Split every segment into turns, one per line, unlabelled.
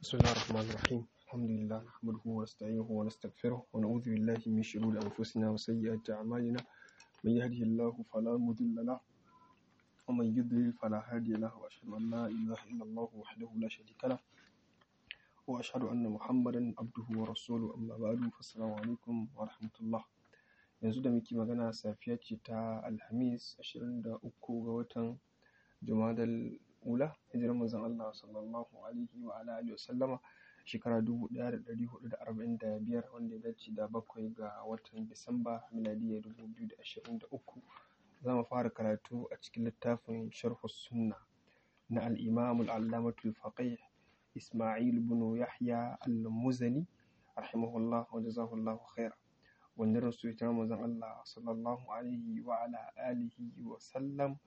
بسم الله الرحمن الرحيم الحمد لله نحمده ونستعينه ونستغفره ونعوذ بالله من شرور أنفسنا وسيئات أعمالنا من يهده الله فلا مضل له ومن يضلل فلا هادي له وأشهد أن لا إله إلا الله وحده لا شريك له وأشهد أن محمدا عبده ورسوله أما بعد فالسلام عليكم ورحمة الله yanzu da muke magana safiya ce ta alhamis 23 ga watan jumadal ula hijirar manzon Allah sallallahu alaihi wa ala alihi wa sallama shekara 1445 wanda ya dace da bakwai ga watan Disamba miladiyya 2023 za mu fara karatu a cikin littafin sharhu sunna na al-imam al-allamatu al-faqih Isma'il ibn Yahya al-Muzani rahimahullah wa jazahullahu khaira wanda rasu ita manzon Allah sallallahu alaihi wa ala alihi wa sallam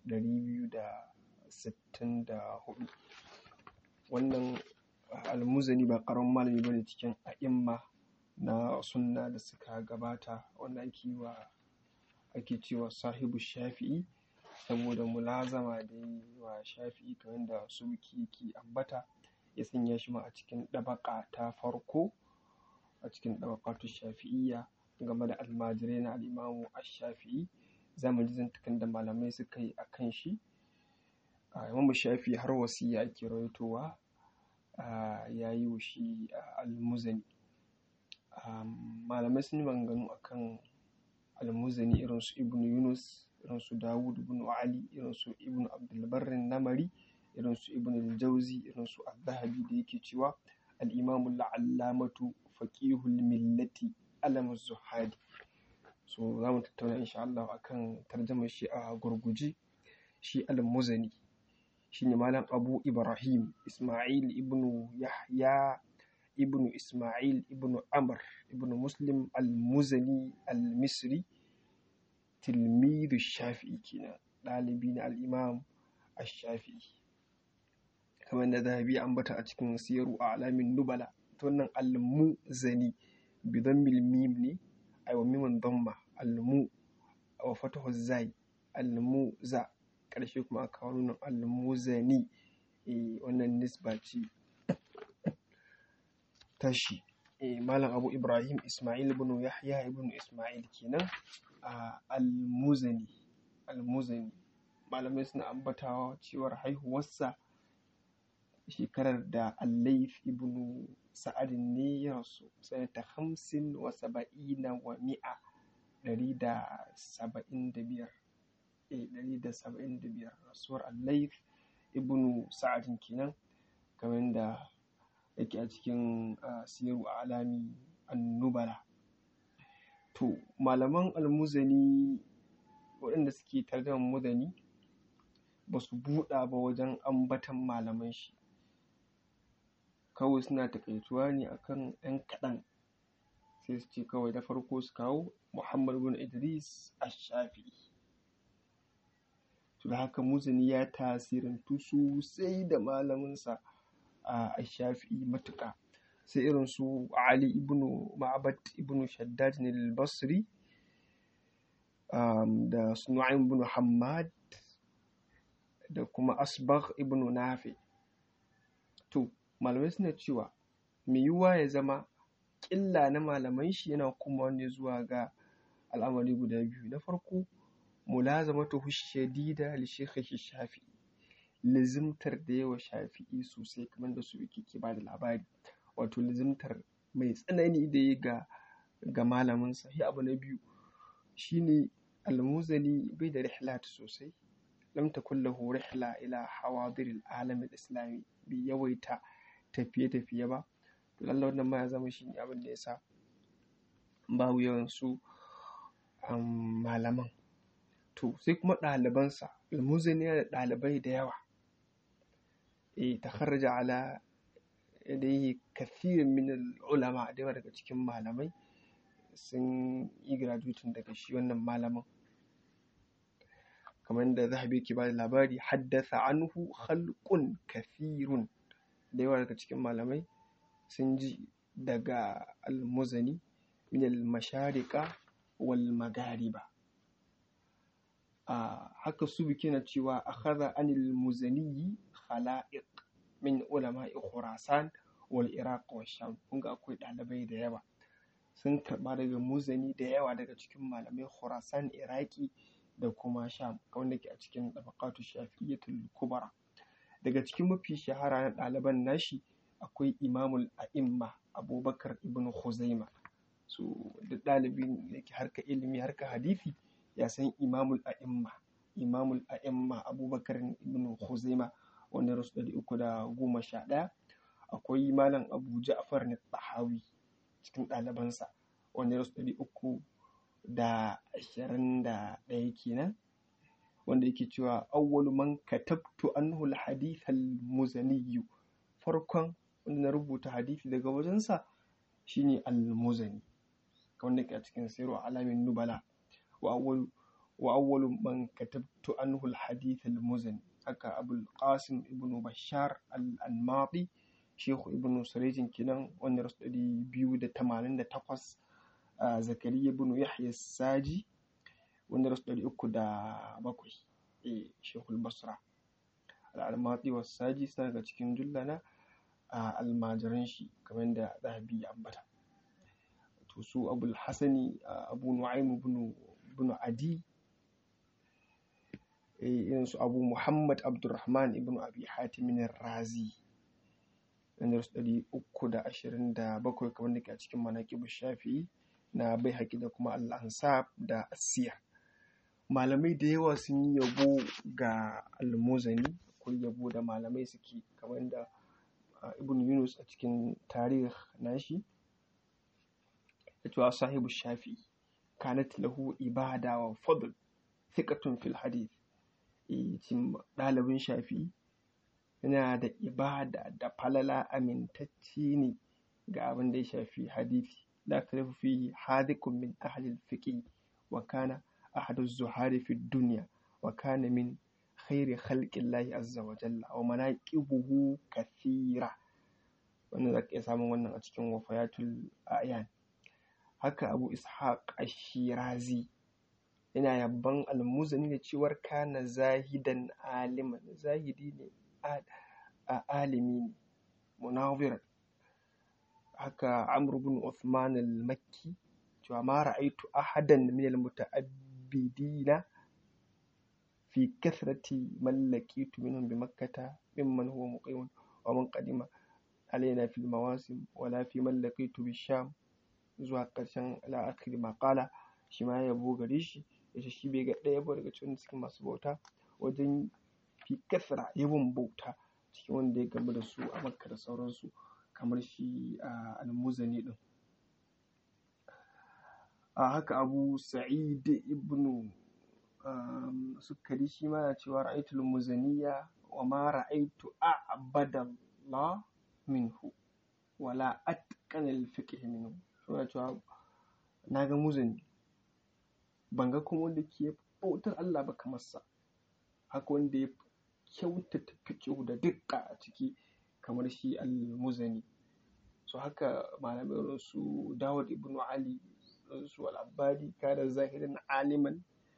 264 wannan almuzani ba karamin malami bane cikin a'imma na sunna da suka gabata wanda ake wa ake cewa sahibu shafi'i saboda mulazama da yi wa shafi'i kamar da suki ke ambata ya sanya shi ma a cikin ɗabaƙa ta farko a cikin ɗabaƙatu shafi'iyya game da almajirai na al'imamu ash-shafi'i za mu ji zantukan da malamai suka yi a kan shi imamu shafi'i har wasiya ake rawaitowa ya yi wa shi almuzani malamai sun yi maganganu a kan almuzani irin su ibn yunus irin su dawud ibn ali irin su ibn abdulbarrin namari irin su ibn jauzi irin su al-zahabi da yake cewa al-imamu la'allamatu faqihul millati alamun zuhadi so za mu tattauna insha Allah akan tarjamar shi a gurguje shi al-muzani shine malam abu ibrahim isma'il ibnu yahya ibnu isma'il ibnu amr ibnu muslim al-muzani al-misri tilmidu shafi'i kenan ɗalibi na al-imam ash-shafi'i kamar da zahabi ambata a cikin siyaru a alamin nubala ta wannan al-muzani بضم الميم ني أي وميم ضمة المو أو فتح الزاي الموزا ƙarshe kuma aka kawo nunan almuzani wannan nisba ce tashi malam abu ibrahim ismail ibn yahya ibn ismail kenan almuzani almuzani malamai suna ambatawa cewar haihuwarsa shekarar da allaif ibn sa'adin ne ya rasu sanata hamsin wa saba'ina wa mi'a ɗari da saba'in da biyar ɗari da saba'in da biyar rasuwar allaif ibn sa'adin kenan kamar da yake a cikin siyaru a alami annubala to malaman almuzani waɗanda suke tarjama muzani ba su buɗa ba wajen ambatan malaman shi kawai suna takaituwa ne akan ‘yan kaɗan sai su ce kawai da farko su kawo Muhammad bin Idris Ash-Shafi'i to da haka Muzani ya tasirantu sosai da malaminsa a Ash-Shafi'i matuƙa sai irin su Ali ibn Ma'bad ibn Shaddad al-Basri da su Nu'aym ibn Hammad da kuma Asbagh ibn Nafi to malamai suna cewa mai yiwuwa ya zama ƙilla na malaman shi yana kuma wani zuwa ga al'amari guda biyu na farko mulazamatu shadida li shaykhi shafi'i lizimtar da yawa shafi'i sosai kamar da su yake ke bada labari wato lizimtar mai tsanani da ya ga ga malamin sa abu na biyu shine almuzani bai da rihlat sosai lam takun lahu rihla ila hawadir al-alam al-islami bi yawaita tafiye-tafiye ba to lallai wannan ma ya zama shi ne abin da ya sa babu yawan su malaman to sai kuma ɗalibansa almuzani yana da ɗalibai da yawa e ta kharraja ala yadayhi kathirin min ulama da yawa daga cikin malamai sun yi graduating daga shi wannan malamin kamar da zahabi ke ba da labari haddasa anhu khalqun kathirun da yawa daga cikin malamai sun ji daga almuzani min almasharika wal magariba a haka su biki na cewa akhadha anil muzani khala'iq min ulama'i khurasan wal iraq wa sham kun ga akwai ɗalibai da yawa sun karɓa daga muzani da yawa daga cikin malamai khurasan iraki da kuma sham wanda ke a cikin tabaqatu shafi'iyyatul kubra daga cikin mafi shahara na ɗaliban nashi akwai imamul a'imma abubakar ibn khuzaima so da ɗalibin da ke harka ilimi harka hadisi ya san imamul a'imma imamul a'imma abubakar ibn khuzaima wanda rasu ɗari uku da goma sha ɗaya akwai malam abu ja'far na tahawi cikin ɗalibansa wanda rasu ɗari uku da ashirin da ɗaya kenan wanda yake cewa awwalu man katabtu anhu al-hadith al-muzani farkon wanda na rubuta hadisi daga wajensa shine al-muzani wanda ke a cikin siru alamin nubala wa awwalu wa awwalu man katabtu anhu al-hadith al-muzani haka abul qasim ibnu bashar al-anmati shehu ibnu sarejin kenan wanda rasu ɗari biyu da tamanin da takwas zakariya ibnu yahya saji wanda rasu ɗari uku da bakwai shehul basra al'almati wa saji suna daga cikin jullana a almajiran shi kamar da zahabi ya ambata to su abul hasani abu nu'aym ibn adi irin su abu muhammad abdurrahman ibn abi hatim razi wanda rasu ɗari uku da ashirin da bakwai kamar da ke a cikin manaƙibu shafi'i na bai haƙi da kuma al'ansab da asiya malamai da yawa sun yi yabo ga almuzani akwai yabo da malamai suke kamar da ibn yunus a cikin tarih nashi da cewa sahibu shafi kanat lahu ibada wa fadl thiqatun fil hadith ɗalibin shafi yana da ibada da falala amintacce ne ga abin da ya shafi hadisi la khalafu fihi hadikun min ahli al-fiqh wa kana أحد الزهاد في الدنيا وكان من خير خلق الله عز وجل ومناقبه كثيرة wannan za ka iya samun wannan a cikin wafayatul ayan haka abu ishaq ashirazi yana yabban almuzani da cewar kana zahidan aliman zahidi ne a alimi ne munawir haka amr bin uthman al-makki cewa ma ra'aitu ahadan min al-muta'abbi العابدين في كثرة من لقيت منهم بمكة ممن هو مقيم ومن قدم علينا في المواسم ولا في من لقيت بالشام zuwa ƙarshen la'akari maƙala shi ma yabo gare shi ya shi bai ga ɗaya ba daga cikin cikin masu bauta wajen fi kasra yawan bauta cikin wanda ya gamu da su a makka da sauransu kamar shi a almuzani ɗin a haka abu sa'id ibn sukari shi ma na cewa ra'aitul muzaniya wa ma ra'aitu a'badallah minhu wala atqana al-fiqh minhu suna cewa na ga muzani ban ga kuma wanda ke bautar Allah ba kamar sa haka wanda ya kyautata fiqh da dukka a ciki kamar shi al-muzani so haka malamai irin su Dawud ibn Ali su al-Abbadi kana zahirin aliman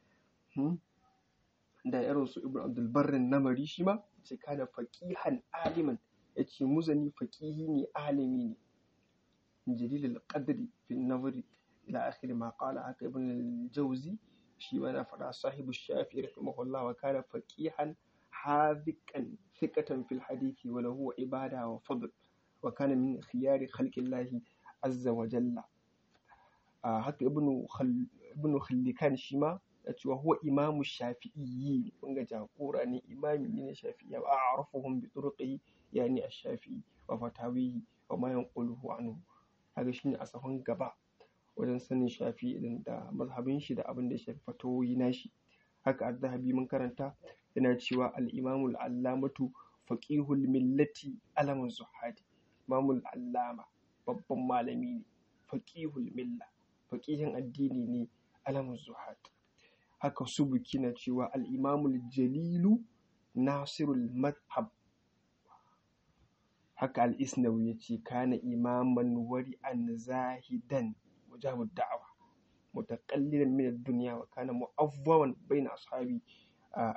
da irin su Ibn Abdul Barrin Namari shi ma ce kana faqihan aliman yace muzani faqihi ne alimi ne jalil al-qadri fi an-nazari ila akhir ma qala haka ibn al-Jawzi shi ma na faɗa sahibu shafi rahimahullah wa kana faqihan hadiqan thiqatan fil hadithi wa lahu ibada wa fadl wa kana min khiyari khalqillahi azza wa jalla haka ibnu ibnu khallikan shi ma ya ce wa huwa imamu shafi'iyyi kun ga jagora ne imami ne shafi'iyya wa a'rafuhum bi turqihi yani ash-shafi'i wa fatawihi wa ma yanquluhu anhu kaga shine a sahun gaba wajen sanin shafi'i din da mazhabin shi da abin da ya shafi fatawoyi nashi haka az-zahabi mun karanta yana cewa al-imamu al-allamatu faqihul millati alamun zuhadi imamul allama babban malami ne faqihul milla faqihin addini ne alamun zuhad haka subuki na cewa al-imamul jalilu nasirul madhab haka al-isnawi ya ce kana imaman wari'an zahidan mujabud da'awa mutaqallilan min ad-dunya wa kana mu'awwaman bayna ashabi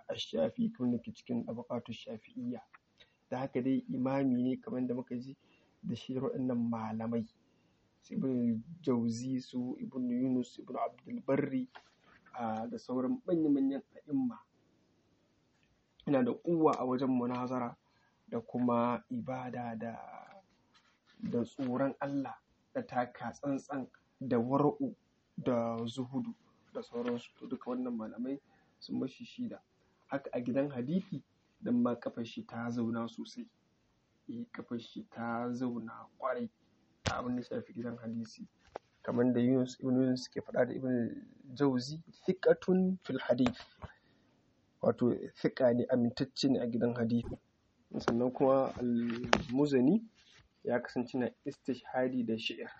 ash-shafi kamar da ke cikin tabaqatu shafi'iyya da haka dai imami ne kamar da muka ji da shi waɗannan malamai su ibn jauzi su ibn yunus ibn abdulbarri da sauran manya-manyan a'imma ina da kuwa a wajen munazara da kuma ibada da da tsoron Allah da taka tsantsan da wara'u da zuhudu da sauransu to duka wannan malamai sun mashi shida haka a gidan hadisi dan ma kafar shi ta zauna sosai eh kafar shi ta zauna kwarai a abin da shafi gidan hadisi kamar da Yunus ibn Yunus ke faɗa da Ibn Jauzi thiqatun fil hadith wato thiqa ne amintacce ne a gidan hadisi sannan kuma al-Muzani ya kasance na istishhadi da shi'ir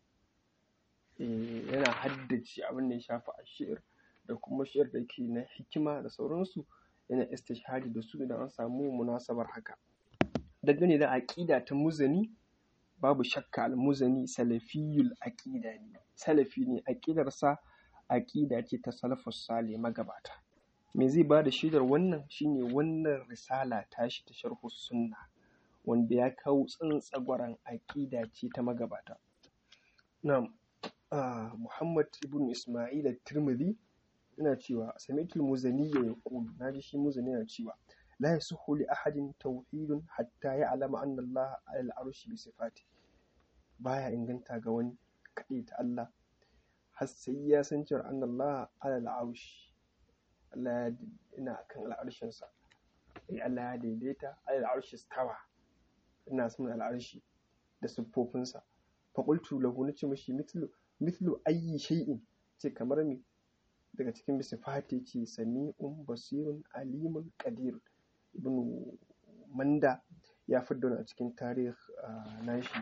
yana haddace abin da ya shafi a shi'ir da kuma shi'ir da ke na hikima da sauransu yana istishhadi da su idan an samu munasabar haka dangane da aƙida ta muzani babu shakka al-muzani salafiyul aqida ne salafi ne aqidarsa aqida ce ta salafus salih magabata me zai bada shaidar wannan shine wannan risala tashi ta sharhu sunna wanda ya kawo tsantsagwaran aqida ce ta magabata na'am Muhammad ibn Isma'il at-Tirmidhi yana cewa sami'tul muzani ya yaqulu naji shi muzani yana cewa la yasuhu li ahadin tauhidun hatta ya'lama anna Allah 'ala al-arshi bi sifatihi baya inganta ga wani kaɗai ta Allah har sai ya san cewa an Allah ala al'arshi Allah ya ina kan al'arshin sa sai Allah ya daidaita ala al'arshi stawa ina son al'arshi da siffofinsa fa qultu lahu nace mishi mithlu mithlu ayyi shay'in ce kamar me daga cikin sifati ce sami'un basirun alimun qadir ibnu manda ya fidda a cikin tarih nashi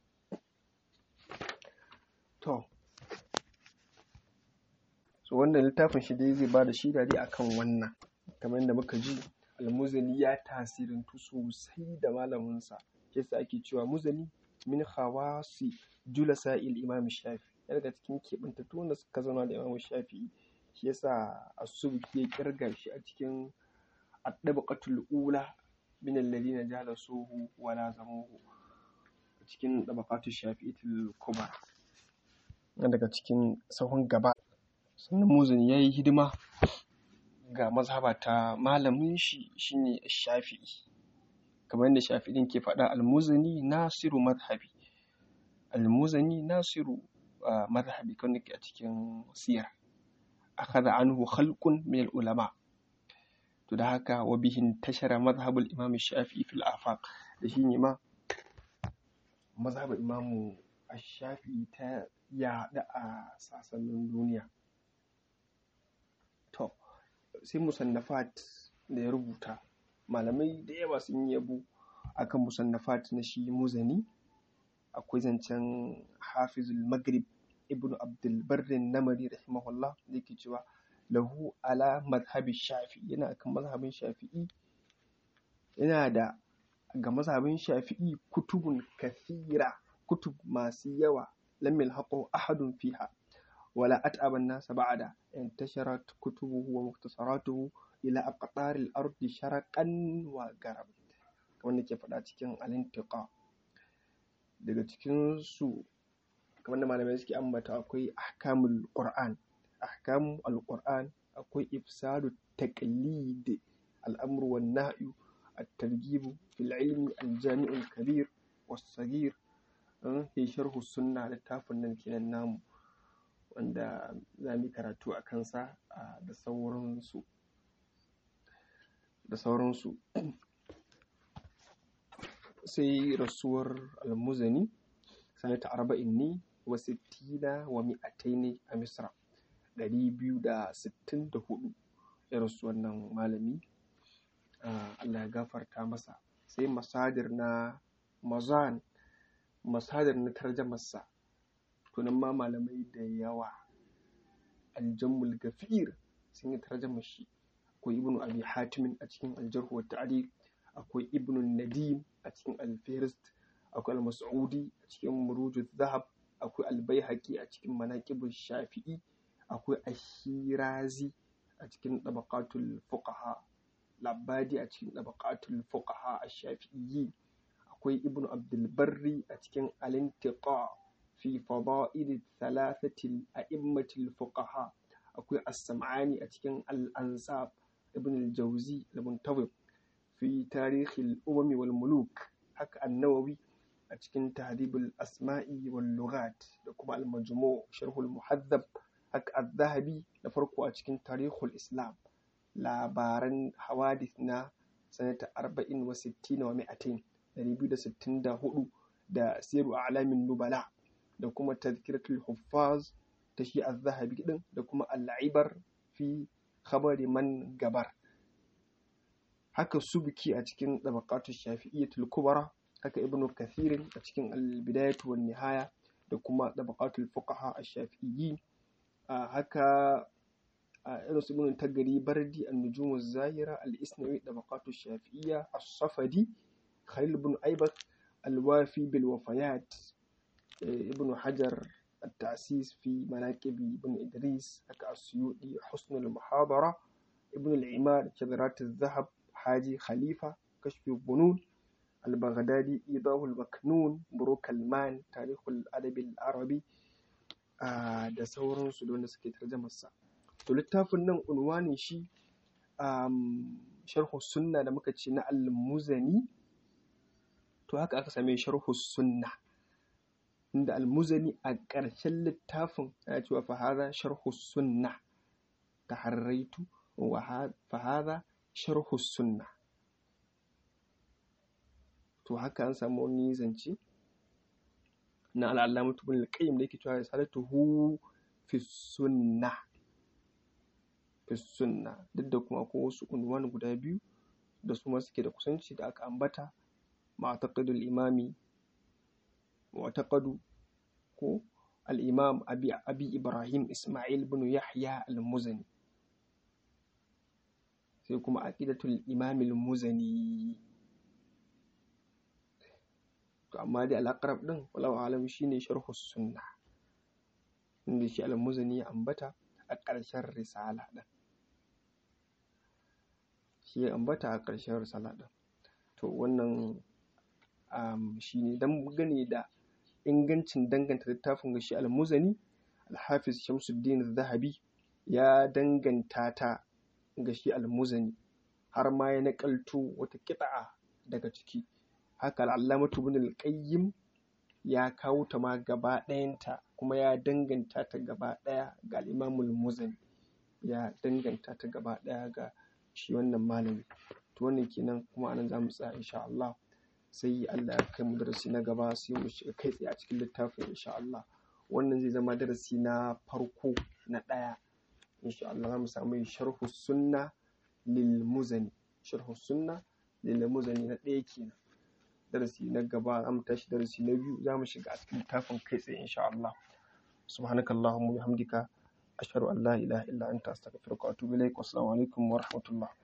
To, so wannan littafin shi dai zai ba da shida dai akan wannan, kamar yadda muka ji almuzani ya tasirantu sosai da malaminsa, shi yasa ake cewa muzani min khawasi julasa il imam shafi ya daga cikin keɓantattu wanda suka zauna da imam shafi'i shi yasa asubuki ya kirga shi a cikin addabaqatul ula min alladhina jalasuhu wa lazamuhu cikin dabaqatul shafi'itul kubra daga cikin sahun gaba sannan muzani ya yi hidima ga mazhaba ta malamin shi shine shafi'i kamar yadda shafi'in ke faɗa almuzani nasiru mazhabi almuzani nasiru mazhabi kan ke a cikin siyar akhadha anhu khalqun min ulama to da haka wa bihin tashara mazhabul imam shafi'i fil afaq da shine ma mazhabul imamu ash-shafi'i ta yaɗu a sassanin duniya to sai musannafat da ya rubuta malamai da yawa sun yi yabo akan musannafat na shi muzani akwai zancen hafizul maghrib ibnu abdul barrin namari rahimahullah da yake cewa lahu ala mazhabi shafi yana akan mazhabin shafi'i yana da ga mazhabin shafi'i kutubun kathira kutub masu yawa لم يلحقه أحد فيها ولا أتعب الناس بعد انتشرت كتبه ومختصراته إلى أقطار الأرض شرقا وغربا kamar nake faɗa cikin alintiqa daga cikin su kamar da malamai suke ambata akwai ahkamul qur'an ahkamul alquran akwai ifsadu taqlid al'amru wan nahyu at-targhib fil ilmi al-jami' al-kabir was-saghir fi sharhu sunna littafin nan kenan namu wanda za mu karatu a kansa da sauransu da sauransu sai rasuwar almuzani sanata arba'in ne wa sittina wa mi'atai a misra ɗari biyu da sittin da hudu ya rasu wannan malami Allah ya gafarta masa sai masadir na mazan masadar na tarjamarsa to nan ma malamai da yawa aljammul gafir sun yi tarjamar shi akwai ibnu abi hatimin a cikin aljarh wa ta'dil akwai ibnu nadim a cikin alfirist akwai al-mas'udi a cikin murujuz zahab akwai al-baihaqi a cikin manaqibul shafi'i akwai ashirazi a cikin tabaqatul fuqaha labadi a cikin tabaqatul fuqaha ash-shafi'iyyi akwai ibnu abdulbarri a cikin alintiqa fi fada'il thalathati a'immatil fuqaha akwai as-sam'ani a cikin al-ansab ibn al-jawzi al-muntawib fi tarikh al-umam wal muluk haka an-nawawi a cikin tahdhib al-asma'i wal lughat da kuma al-majmu' sharh al-muhaddab haka az-zahabi da farko a cikin tarikh al-islam labaran hawadith na sanata 40 wa 60 wa 200 264 da siru a'lamin nubala da kuma tazkiratul huffaz ta shi az-zahabi din da kuma al-ibar fi khabari man gabar haka subki a cikin tabaqatu shafi'iyyatul kubra haka ibnu kathir a cikin al-bidayatu wan nihaya da kuma tabaqatul fuqaha ash-shafi'iyyin haka irin su ibnu tagari bardi an-nujum az-zahira al-isnawi tabaqatu shafi'iyya as-safadi khalil ibn aibat al-wafi bil wafayat ibn hajar التأسيس في مناكب ابن إدريس هكا السيوطي حسن المحاضرة ابن العمار شذرات الذهب حاجي خليفة كشف الظنون البغدادي إيضاح المكنون بروك المان تاريخ الأدب العربي da sauransu da wanda suke tarjamarsa to littafin nan unwanin shi sharhu sunna da muka ce na al-muzani to haka aka same sharhu sunna inda almuzani a ƙarshen littafin ya cewa fahada sharhu sunna ta harraitu wa fahada sharhu sunna to haka an samu wani zance na al'allamatu bin al-qayyim da yake cewa risalatuhu fi sunna fi sunna duk da kuma akwai wasu unwan guda biyu da su ma suke da kusanci da aka ambata ma'taqidul imami معتقد ko الإمام أبي, أبي إبراهيم إسماعيل بن يحيى المزني sai kuma aqidatul imam al-muzani to amma dai al-aqrab din wallahu alam shine sharh sunna inda shi al-muzani ya ambata a ƙarshen risala din shi ya ambata a ƙarshen risala din to wannan um, shine dan gane da ingancin danganta littafin ga shi al-muzani al-hafiz shamsuddin zahabi ya danganta ta ga shi al-muzani har ma ya naƙalto wata kiɗa daga ciki haka al'allamatu ibn al-qayyim ya kawo ta ma gaba ɗayanta kuma ya danganta ta gaba ɗaya ga al-imamul muzani ya danganta ta gaba ɗaya ga shi wannan malami to wannan kenan kuma anan za mu tsaya insha Allah sai Allah ya kai mu darasi na gaba sai mu shiga kai tsaye a cikin littafin insha Allah wannan zai zama darasi na farko na ɗaya insha Allah za mu samu sharhu sunna lil muzani sharhu sunna lil muzani na ɗaya kenan darasi na gaba za mu tashi darasi na biyu za mu shiga a cikin littafin kai tsaye insha Allah subhanakallahumma wa bihamdika ashhadu an la ilaha illa anta astaghfiruka wa atubu ilaik wassalamu alaikum wa rahmatullah